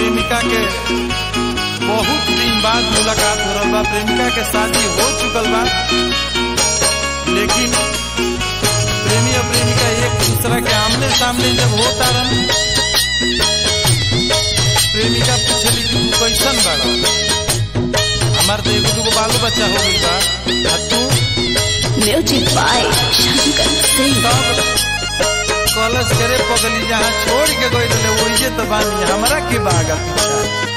प्रेमिका के बहुत दिन बाद मुलाकात हो रहा बा प्रेमिका के शादी हो चुकल बा लेकिन प्रेमी और प्रेमिका एक दूसरा के आमने सामने जब होता रन प्रेमिका पूछली कि तू कैसन बाड़ा हमार तो एगो दूगो बालो बच्चा हो गई बा आ तू म्यूजिक बाय शंकर सिंह सब कॉलेज करे पगली जहाँ छोड़ के गई रहे वही तो बानी हमरा के बागा पीछा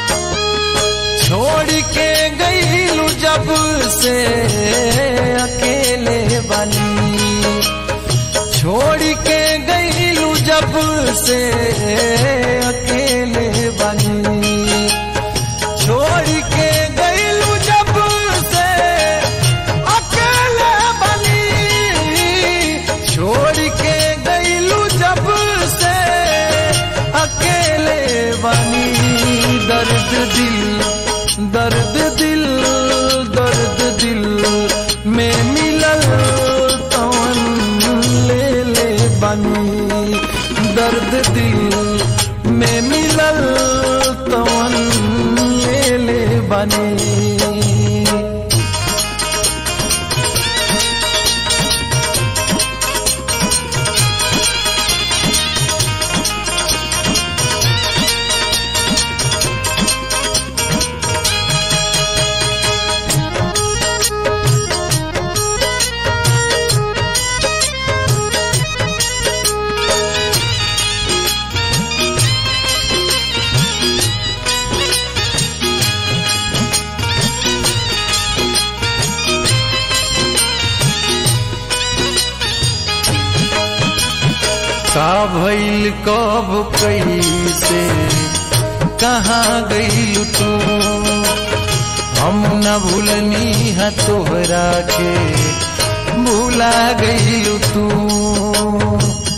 छोड़ के गईलू जब से अकेले बनी छोड़ के गईलू जब से अकेले बनी छोड़ के गईलू जब से अकेले बनी छोड़ के गईलू जब से अकेले बनी दर्द दिल दर्द दिल दर्द दिल में मिलल तवन ले ले बनी दर्द दिल में मिलल तवन ले ले बनी का भइल कब कैसे कहाँ गइल तू हम न भूलनी है तोहरा के भूला गइल तू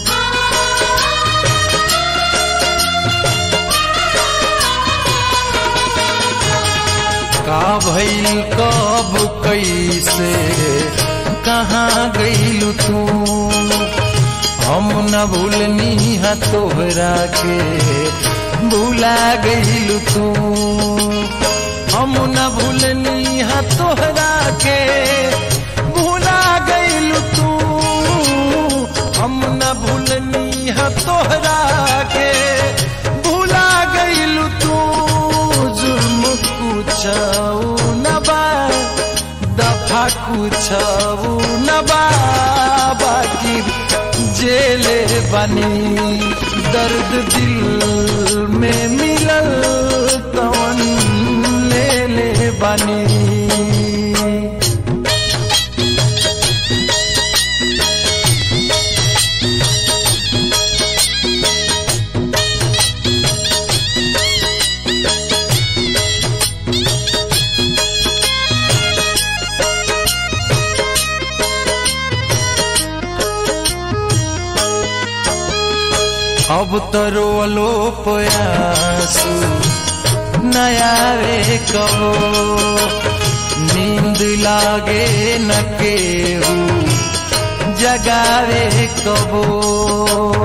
का भइल कब कैसे कहाँ गइल तू हम न भूलनी है तोहरा के भूला गइल तू हम न भूलनी है तोहरा के भूला गइल तू हम न भूलनी है तोहरा के भूला गइल तू जुर्म कुछऊ न बा दफा कुछऊ न बा बाकी जेले बनी दर्द दिल में मिलल तवन ले ले बनी अब तो रोलो पयासू नया रे कहो नींद लागे न केहू जगावे कबो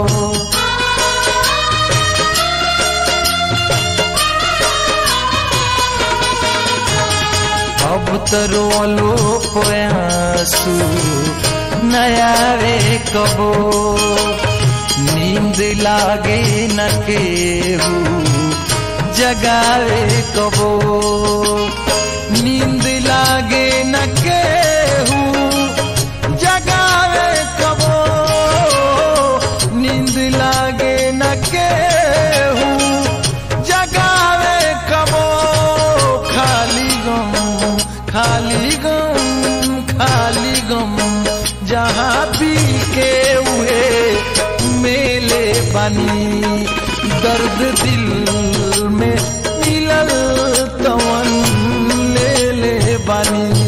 अब तो रोलो पयासू नया रे कबो नींद लागे न केहू जगावे कबो नींद लागे न केहू जगावे कबो नींद लागे न केहू जगावे कबो खाली गम खाली गम खाली गम जहाँ भी के हुए मेले बनी दर्द दिल में मिलल तवन ले ले बनी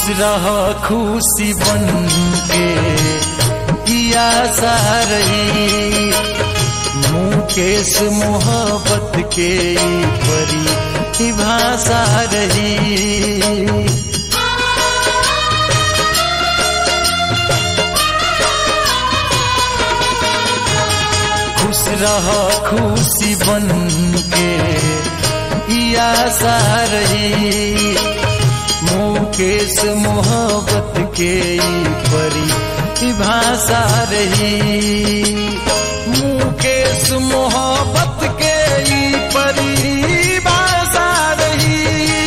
रह खुशी बन के किया सारही मुकेश मोहब्बत के ई परी की भाषा रही खुश रह खुशी बन के किया सारही मुकेश मोहब्बत के ई परी की भाषा रही मुकेश मोहब्बत के ई परी भाषा रही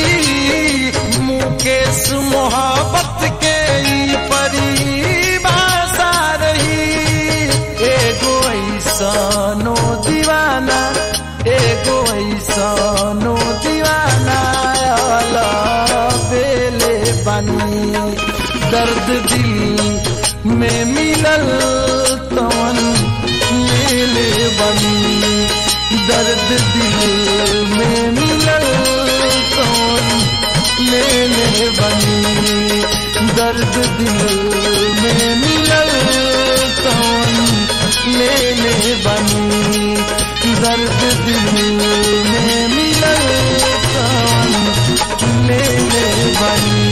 मुकेश मोहब्बत के ई परी भाषा रही एगो ऐसनो दीवाना एगो ऐसनो दीवाना अला बेले बनी दर्द दिल में मिलल तवन मेले बनी दर्द दिल में मिलल तवन लेले बनी दर्द दिल में मिलल तवन लेले बनी दर्द दिल में मिलल तवन लेले बनी